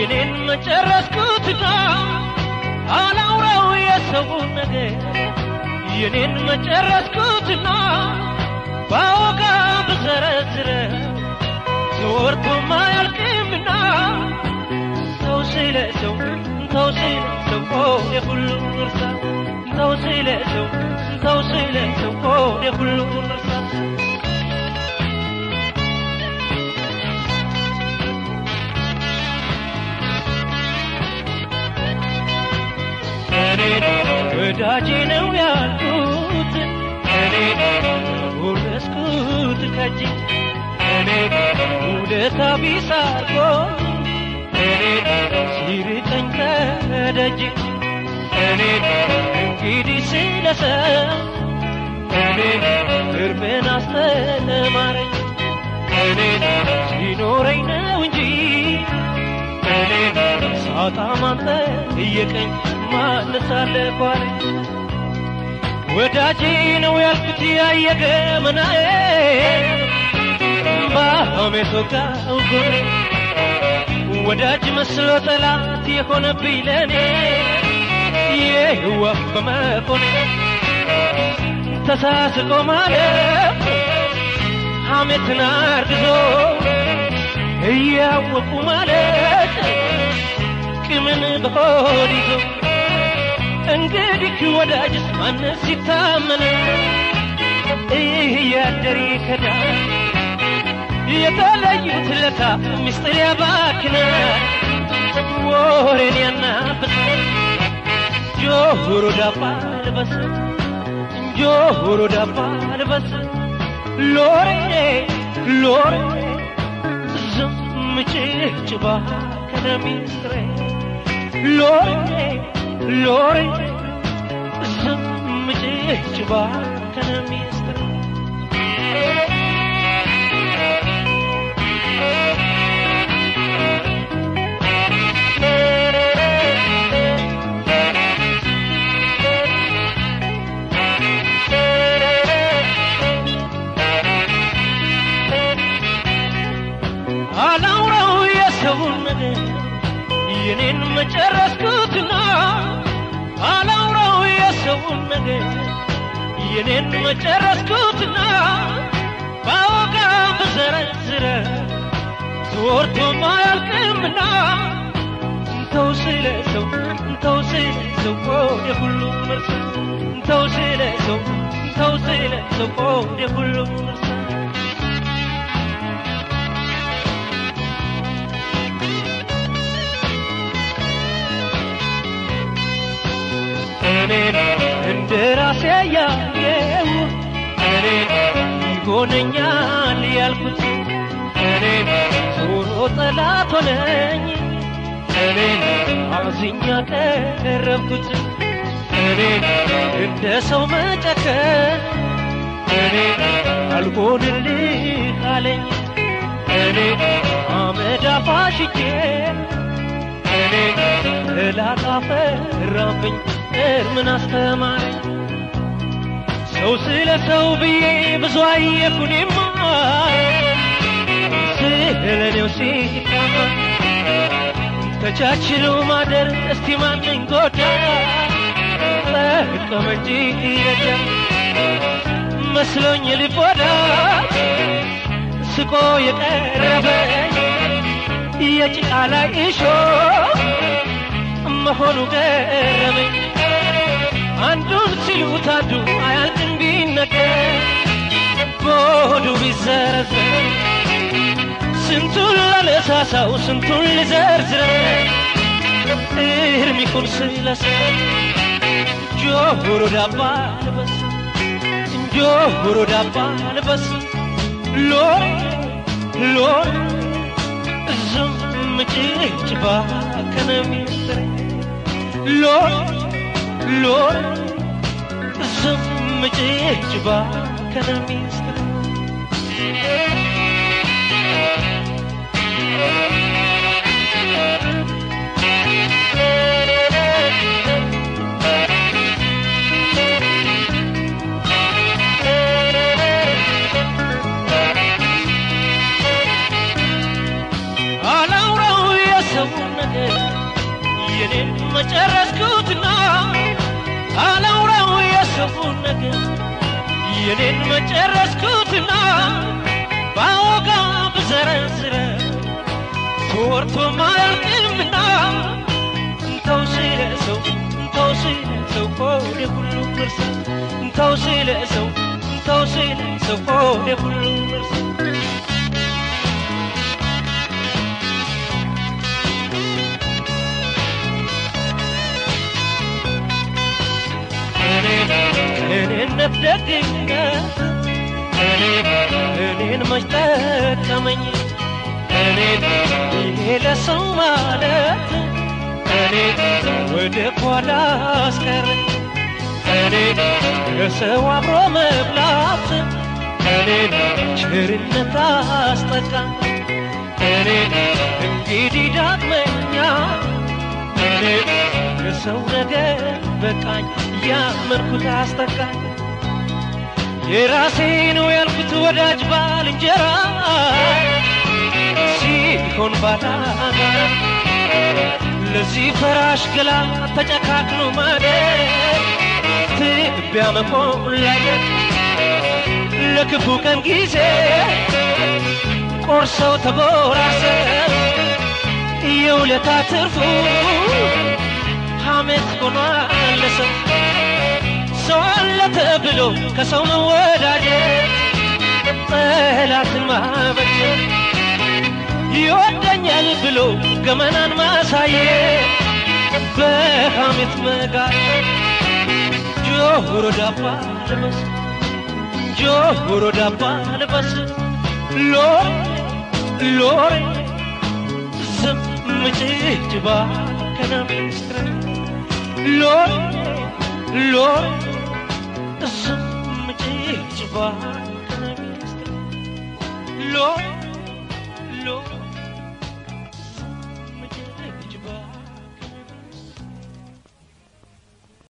የኔን መጨረስኩትና አላውራው የሰውን ነገር የኔን መጨረስኩትና ባወጋ ብዘረዝረ ተወርቶ ማያልቅምና ተው ስለ ሰው ተው ስለ ሰው ሆዴ ሁሉን እርሳ ተው ስለ ሰው ተው ስለ ሰው ሆዴ ሁሉን እርሳ ወዳጄ ነው ያልኩት እኔ ውረስኩት ከጅ እኔ ውለታ ቢስ አርጎ እኔ ሲርቀኝ ከደጅ እኔ እንግዲህ ስለሰው እኔ ቅርብን አስተማረኝ እኔ ሲኖረኝ ነው እንጂ እኔ ሳጣ ማን ጠየቀኝ ማንስ አለኳለኝ ወዳጄ ነው ያልኩት ያየገ መናዬ በሐሜት ወጋው ጎኔ ወዳጅ መስሎ ጠላት የሆነብኝ ለኔ የህዋፍ በመሆኔ ተሳስቆ ማለት ሐሜትን አርግዞ እያወቁ ማለት ቂምን በሆድ ይዞ እንግዲህ ወዳጅስ ማንስ ይታመነ እያደር ይከዳል የተለዩት ለታ ምስጢር ያባክናል ወሬን ያናብሳል ጆሮ ዳባ ልበስ ጆሮ ዳባ ልበስ ሎሬ ሎሬ ዝም ጭጭባ ከነሚስጥሬ ሎሬ ሎሬ ዝም ጭጭባ ከነሚስጥሬ አላውራው የሰውን ነገር የኔን መጨረስኩትና አላውራው የሰውን ነገር የኔን መጨረስኩትና ባወጋ ብዘረዝረ ተወርቶ ማያልቅምና ተው ስለ ሰው ተው ስለ ሰው ወደ ሁሉ መርሳ ተው ስለ ሰው ተው ስለ ሰው ወደ ሁሉ መርሳ እኔን እንደ ራሴ ያየው እኔን ይሆነኛል ያልኩት እኔን ዞሮ ጠላት ሆነኝ እኔን አዝኛ ቀረብኩት እኔን እንደ ሰው መጨከን እኔን አልሆንልህ አለኝ እኔን አመድ አፋሽቼ እኔን እላት አፈራብኝ ምን አስተማረኝ ሰው ስለ ሰው ብዬ ብዙ አየኩኔማ ስለ እኔው ሲታማ ተቻችሎ ማደር እስቲ ማንን ጎዳ ጠቀመ እንጂ ረዳ መስሎኝ ልብ ወዳጅ ስቆ የቀረበኝ የጭቃ ላይ እሾ መሆኑ ገረመኝ አንዱን ሲሉት አንዱ አያልቅም ቢነገር በሆዱ ቢዘረዘር ስንቱን ላነሳሳው ስንቱን ልዘርዝረ እርም ይሁን ስለሰው ጆሮ ዳባ ልበስ ጆሮ ዳባ ልበስ ሎሬ ሎሬ ዝም ጭጭባ ከነሚስጥሬ ሎሬ ሎሬ ዝም ጭጭባ ከነሚስጥሬ አላውራው የሰውን ነገር የኔን መጨረስኩትና ባወጋ ብዘረዝረ ተወርቶ ማያልቅምና እንተው ስለ ሰው እንተው ስለ ሰው ሆዴ ሁሉ እርሳ እንተው ስለ ሰው እንተው ስለ ሰው ሆዴ ሁሉ እርሳ እኔነት ደግነት እኔን መች ጠቀመኝ እኔን ይሄ ለሰው ማለት እኔን ወደ ኋላ አስቀረኝ እኔን ከሰው አብሮ መብላት እኔን ቸርነት አስጠቃኝ እኔን እንግዲህ ዳግመኛ እኔን የሰው ነገር በቃኝ ያመንኩት አስጠቃኝ የራሴ ነው ያልኩት ወዳጅ ባልንጀራ ሲሆን ባላጋ ለዚህ ፈራሽ ገላ ተጨካክሎ ማደር ትቢያ መሆን ላይ ለክፉ ቀን ጊዜ ቆርሰው ተጎራርሰው የውለታ ትርፉ ሐሜት ሆኗል ለሰው ሰው አለ ተብሎ ከሰው መወዳጀት ጠላትን ማበጀት ይወደኛል ብሎ ገመናን ማሳየት በሐሜት መጋጨት ጆሮ ዳባ ልበስ ጆሮ ዳባ ልበስ ሎሬ ሎሬ ዝም ምጭጭባ ከነሚስትረ ሎሬ ሎሬ ዝም ምጭጭባ ከነሚስትረ ሎሬ